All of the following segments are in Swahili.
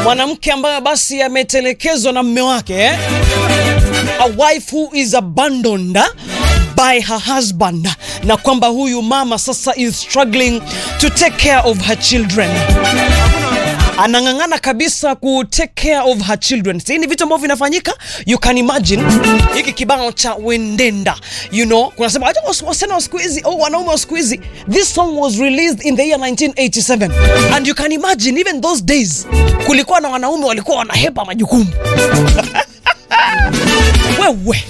mwanamke ambaye basi ametelekezwa na mme wake eh? a wife who is abandoned eh? by her husband na kwamba huyu mama sasa is struggling to take care of her children anang'ang'ana kabisa ku take care of her children. Hii ni vitu ambavyo vinafanyika, you can imagine hiki kibao cha Wendenda, you know, kunasema acha wasichana wa siku hizi au wanaume wa siku hizi. This song was released in the year 1987 and you can imagine even those days kulikuwa na wanaume walikuwa wanahepa majukumu wewe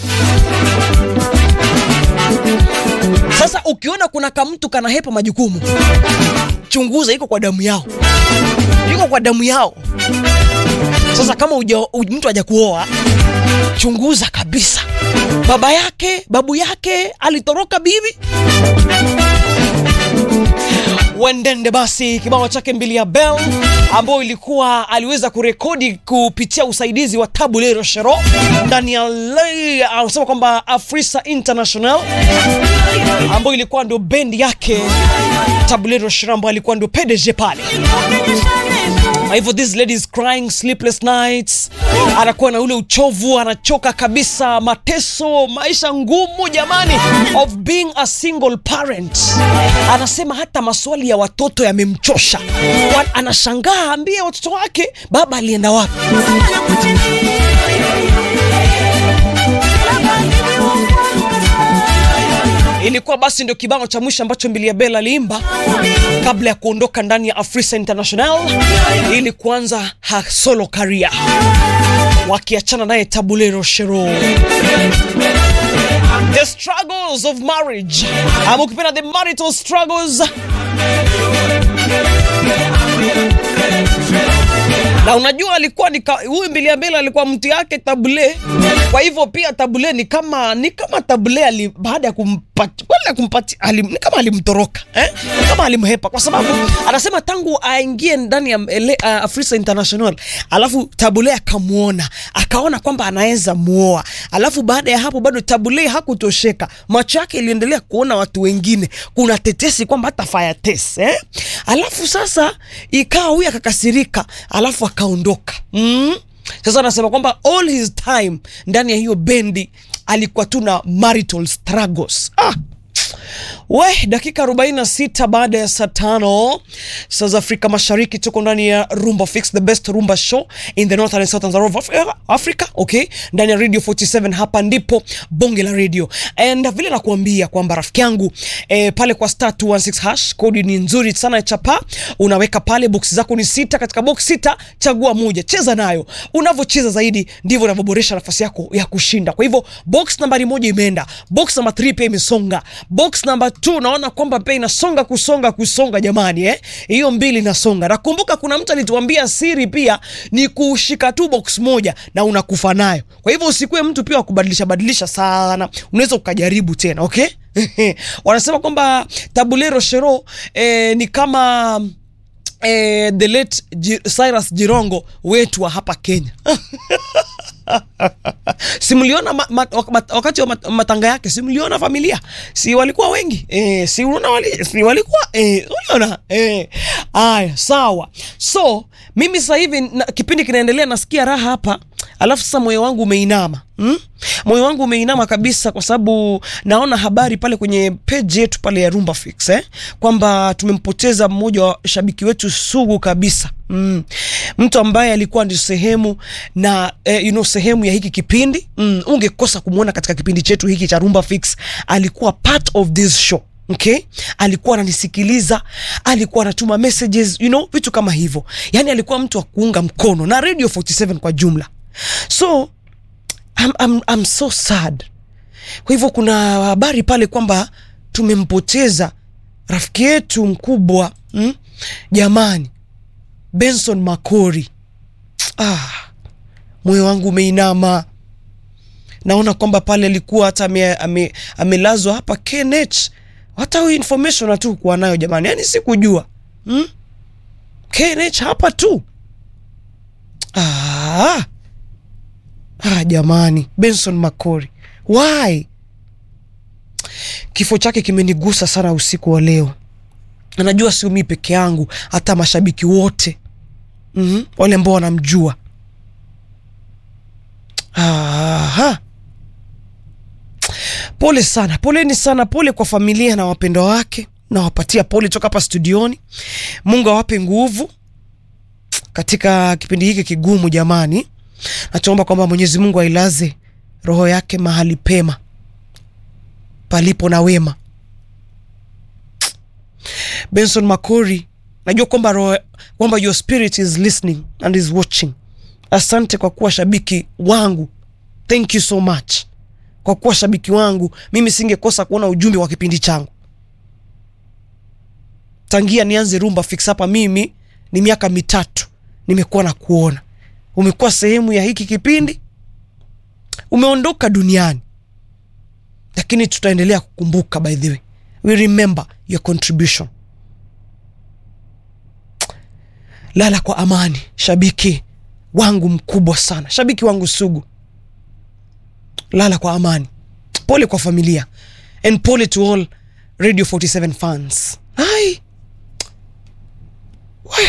sasa ukiona kuna kamtu kanahepa majukumu, chunguza, iko kwa damu yao, iko kwa damu yao. Sasa kama uja, u- mtu haja kuoa, chunguza kabisa, baba yake babu yake alitoroka bibi Wendende basi kibao chake mbili ya Bell ambayo ilikuwa aliweza kurekodi kupitia usaidizi wa Tabu Lero Shero ndani ya le- anasema kwamba Afrisa International ambayo ilikuwa ndio bendi yake Tabu Lero Shero ambayo alikuwa ndio PDG pale. Kwa hivyo this lady is crying sleepless nights, anakuwa na ule uchovu, anachoka kabisa, mateso, maisha ngumu jamani, of being a single parent. Anasema hata maswali ya watoto yamemchosha, Wa- anashangaa ambie watoto wake baba alienda wapi. Ilikuwa basi ndio kibao cha mwisho ambacho Mbilia Bel aliimba kabla ya kuondoka ndani ya Afrisa International ili kuanza her solo career, wakiachana naye Tabulero Shero. The struggles of marriage, ama ukipenda the marital struggles na unajua alikuwa ni ka- huyu Mbilia Bel alikuwa mtu yake Tabule. Kwa hivyo pia Tabule ni kama ni kama Tabule ali, baada ya kumpati wala kumpati alim, ni kama alimtoroka eh? Ni kama alimhepa, kwa sababu anasema tangu aingie ndani ya ele, uh, Afrisa International, alafu Tabule akamwona akaona kwamba anaweza muoa, alafu baada ya hapo bado Tabule hakutosheka, macho yake iliendelea kuona watu wengine, kuna tetesi kwamba hata fire test eh? Alafu sasa ikawa huyu akakasirika, alafu akaondoka mm? Sasa anasema kwamba all his time ndani ya hiyo bendi alikuwa tu na marital struggles ah. We, dakika 46 baada ya saa tano saa za Afrika Mashariki, tuko ndani ya Rumba Fix, the best rumba show in the northern and southern of Africa, Africa okay, ndani ya Radio 47. Hapa ndipo bonge la radio, and vile nakuambia kwamba rafiki yangu eh, pale kwa star 216 hash kodi ni nzuri sana ya chapa, unaweka pale box zako ni sita, katika box sita chagua moja, cheza nayo. Unavyocheza zaidi ndivyo unavyoboresha nafasi yako ya kushinda. Kwa hivyo box nambari moja imeenda, box namba 3 pia imesonga, box namba 2 naona kwamba pia inasonga kusonga kusonga, jamani eh, hiyo mbili inasonga. Nakumbuka kuna mtu alituambia siri pia ni kushika tu box moja na unakufa nayo. Kwa hivyo usikuwe mtu pia wa kubadilisha badilisha sana, unaweza ukajaribu tena okay. Wanasema kwamba Tabulero Shero eh, ni kama eh, the late Ji- Cyrus Jirongo wetu wa hapa Kenya. simliona ma, ma, wak- wakati wa mat- matanga yake, simliona familia, si walikuwa wengi eh, si unaona wali, si walikuwa eh, uliona eh. Aya, sawa. So mimi sasa hivi na, kipindi kinaendelea, nasikia raha hapa, alafu sasa moyo wangu umeinama hmm? Moyo wangu umeinama kabisa, kwa sababu naona habari pale kwenye page yetu pale ya Rumba Fix eh, kwamba tumempoteza mmoja wa shabiki wetu sugu kabisa mm. Mtu ambaye alikuwa ndio sehemu na eh, you know, sehemu ya hiki kipindi mm. Ungekosa kumwona katika kipindi chetu hiki cha Rumba Fix, alikuwa part of this show Okay, alikuwa ananisikiliza, alikuwa anatuma messages, you know, vitu kama hivyo. Yani alikuwa mtu wa kuunga mkono na Radio 47 kwa jumla. So I'm, I'm, I'm so sad. Kwa hivyo kuna habari pale kwamba tumempoteza rafiki yetu mkubwa mm? Jamani, Benson Makori. Ah, moyo wangu umeinama. Naona kwamba pale alikuwa hata ame- ame- amelazwa hapa KNH. Hata hiyo information hatu kuwa nayo jamani, yani sikujua hmm? KNH hapa tu ah. Ah, jamani, Benson Makori, why? Kifo chake kimenigusa sana usiku wa leo. Anajua sio mimi peke yangu, hata mashabiki wote mm-hmm. wale ambao wanamjua Aha. Pole sana, poleni sana, pole kwa familia na wapendwa wake, nawapatia pole toka hapa studioni. Mungu awape nguvu katika kipindi hiki kigumu. Jamani, nachoomba kwamba Mwenyezi Mungu ailaze roho yake mahali pema palipo na wema. Benson Makori, najua kwamba roho kwamba your spirit is listening and is watching. Asante kwa kuwa shabiki wangu, thank you so much kwa kuwa shabiki wangu. Mimi singekosa kuona ujumbe wa kipindi changu tangia nianze Rumba Fix hapa. Mimi ni miaka mitatu nimekuwa na kuona, umekuwa sehemu ya hiki kipindi, umeondoka duniani, lakini tutaendelea kukumbuka. By the way, we remember your contribution. Lala kwa amani, shabiki wangu mkubwa sana, shabiki wangu sugu, lala kwa amani. Pole kwa familia and pole to all Radio 47 fans. Hai. We.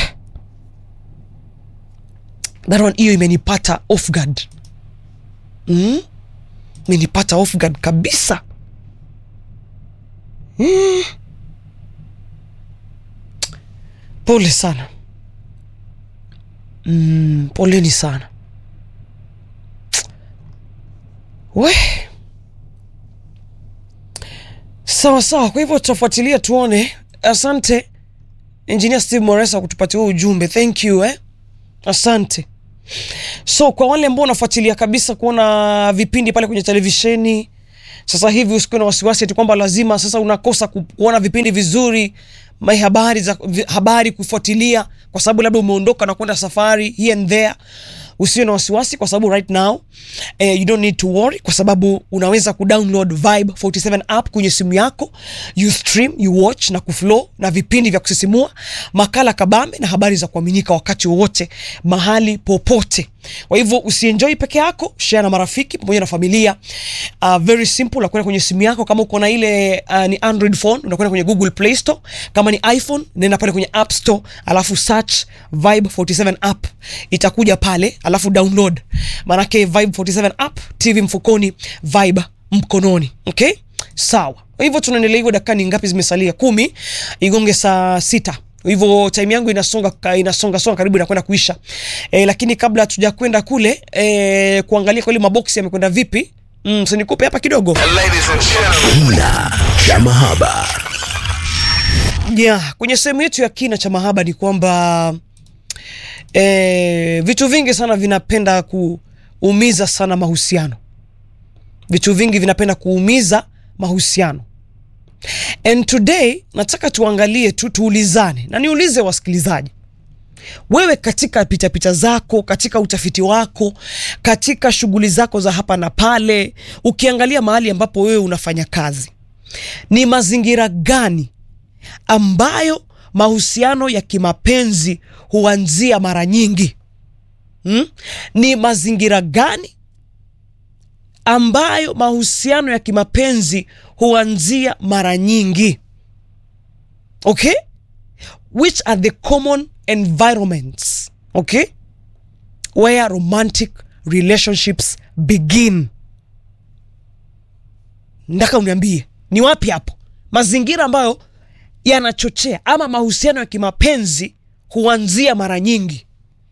That one hiyo imenipata off guard. Mm? Imenipata off guard kabisa. Mm. Pole sana. Mm, poleni sana. We. Sawa sawa, kwa hivyo tutafuatilia tuone. Asante Engineer Steve Moresa kutupatia huo ujumbe. Thank you eh. Asante. So kwa wale ambao wanafuatilia kabisa kuona vipindi pale kwenye televisheni sasa hivi, usikuwe na wasiwasi ati kwamba lazima sasa unakosa ku, kuona vipindi vizuri mai habari za vi- habari kufuatilia kwa sababu labda umeondoka na kwenda safari here and there. Usiwe na wasiwasi kwa sababu right now eh, you don't need to worry kwa sababu unaweza kudownload Vibe 47 app kwenye simu yako, you stream, you watch na kuflow na vipindi vya kusisimua, makala kabambe na habari za kuaminika wakati wowote mahali popote. Kwa hivyo usienjoy peke yako, share na marafiki pamoja na familia. Uh, very simple, unakwenda kwenye simu yako kama uko na ile uh, ni Android phone, unakwenda kwenye Google Play Store. Kama ni iPhone, nenda pale kwenye App Store, alafu search Vibe 47 app, itakuja pale, alafu download. Maanake Vibe 47 app, TV mfukoni, Vibe mkononi. Okay, sawa. Kwa hivyo tunaendelea hivyo, dakika ni ngapi zimesalia? Kumi, igonge saa sita hivyo time yangu inasonga ka- inasonga songa karibu inakwenda kuisha e, lakini kabla hatuja kwenda kule e, kuangalia kweli maboksi yamekwenda vipi mm, so nikupe hapa kidogo Ladies and gentlemen. Kina cha mahaba. yeah, kwenye sehemu yetu ya kina cha mahaba ni kwamba e, vitu vingi sana vinapenda kuumiza sana mahusiano vitu vingi vinapenda kuumiza mahusiano and today nataka tuangalie tu tuulizane na niulize wasikilizaji wewe katika pitapita zako katika utafiti wako katika shughuli zako za hapa na pale ukiangalia mahali ambapo wewe unafanya kazi ni mazingira gani ambayo mahusiano ya kimapenzi huanzia mara nyingi hmm? ni mazingira gani ambayo mahusiano ya kimapenzi huanzia mara nyingi okay which are the common environments okay where romantic relationships begin ndaka uniambie ni wapi hapo mazingira ambayo yanachochea ama mahusiano ya kimapenzi huanzia mara nyingi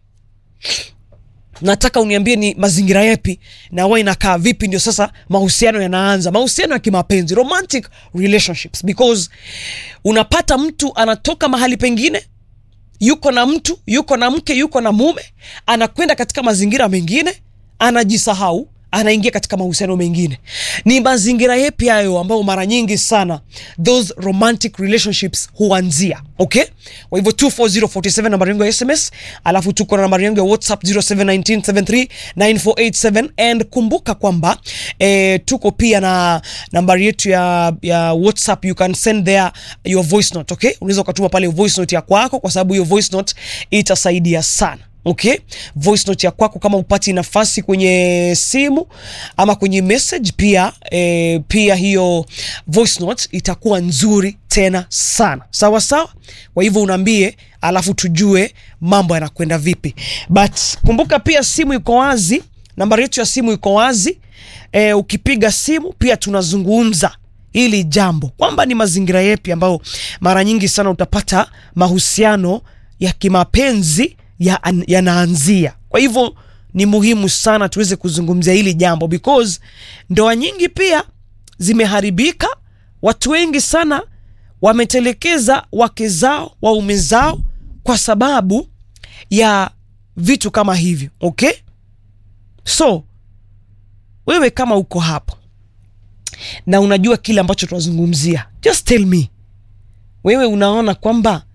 nataka uniambie ni mazingira yapi na wa inakaa vipi ndio sasa mahusiano yanaanza mahusiano ya kimapenzi romantic relationships because unapata mtu anatoka mahali pengine yuko na mtu yuko na mke yuko na mume anakwenda katika mazingira mengine anajisahau anaingia katika mahusiano mengine ni mazingira yepi hayo ambayo mara nyingi sana those romantic relationships huanzia okay kwa hivyo 24047 nambari yangu ya sms alafu tuko na nambari yangu ya whatsapp 0719739487 and kumbuka kwamba eh, tuko pia na nambari yetu ya, ya whatsapp you can send there your voice note okay unaweza ukatuma pale voice note ya kwako kwa sababu hiyo voice note itasaidia sana okay voice note ya kwako kama upati nafasi kwenye simu ama kwenye message pia eh, pia hiyo voice note itakuwa nzuri tena sana sawa sawa kwa hivyo unaambie alafu tujue mambo yanakwenda vipi but kumbuka pia simu iko wazi nambari yetu ya simu iko wazi eh, ukipiga simu pia tunazungumza hili jambo kwamba ni mazingira yepi ambayo mara nyingi sana utapata mahusiano ya kimapenzi ya- yanaanzia kwa hivyo ni muhimu sana tuweze kuzungumzia hili jambo because ndoa nyingi pia zimeharibika watu wengi sana wametelekeza wake zao waume zao kwa sababu ya vitu kama hivyo okay so wewe kama uko hapo na unajua kile ambacho tunazungumzia just tell me wewe unaona kwamba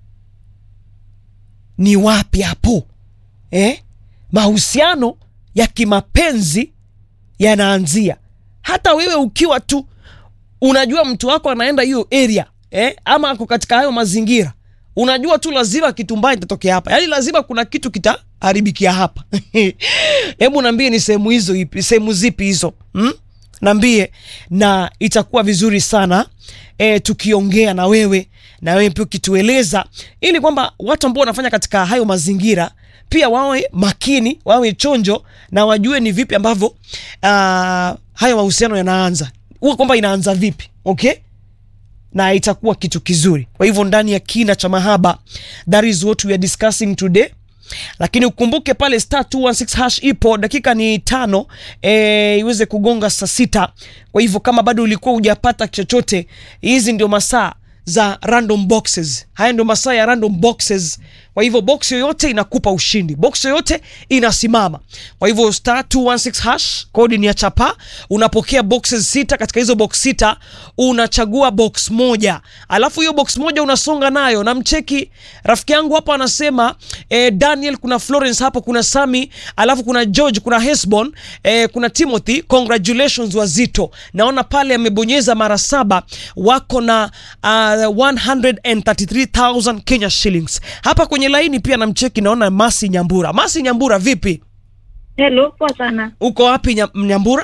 ni wapi hapo eh? mahusiano ya kimapenzi yanaanzia hata wewe ukiwa tu unajua mtu wako anaenda hiyo area eh? ama ako katika hayo mazingira unajua tu lazima kitu mbaya itatokea hapa yaani lazima kuna kitu kitaharibikia hapa hebu naambie ni sehemu hizo ipi sehemu zipi hizo hmm? naambie na itakuwa vizuri sana e, tukiongea na wewe na wewe pia ukitueleza ili kwamba watu ambao wanafanya katika hayo mazingira pia wawe makini wawe chonjo na wajue ni vipi ambavyo uh, hayo mahusiano yanaanza huwa kwamba inaanza vipi okay na itakuwa kitu kizuri kwa hivyo ndani ya kina cha mahaba that is what we are discussing today lakini ukumbuke pale star 216 hash ipo dakika ni tano e, iweze kugonga saa sita kwa hivyo kama bado ulikuwa hujapata chochote hizi ndio masaa za random boxes haya ndio masaa ya random boxes kwa hivyo box yoyote inakupa ushindi box yoyote inasimama kwa hivyo star 216 hash kodi ni ya chapa unapokea boxes sita katika hizo box sita unachagua box moja alafu hiyo box moja unasonga nayo na mcheki rafiki yangu hapa anasema eh, daniel kuna florence hapo kuna sami alafu kuna george kuna hesbon eh, kuna timothy congratulations wazito naona pale amebonyeza mara saba wako na uh, 133000 kenya shillings hapa kwenye laini pia namcheki naona masi nyambura masi nyambura vipi Hello, poa sana. uko wapi Nya- nyambura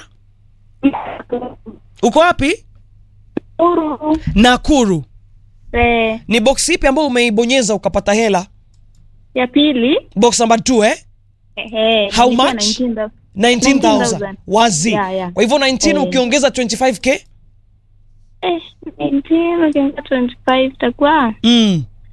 uko wapi Uru. nakuru Eh, ni box ipi ambayo umeibonyeza ukapata hela ya pili. box number 2 eh Ehe. How nilikuwa much? 19,000. 19000 19,000. wazi Yeah, yeah. kwa hivyo 19 Eh. ukiongeza 25k Eh, 19 ukiongeza 25 itakuwa mm.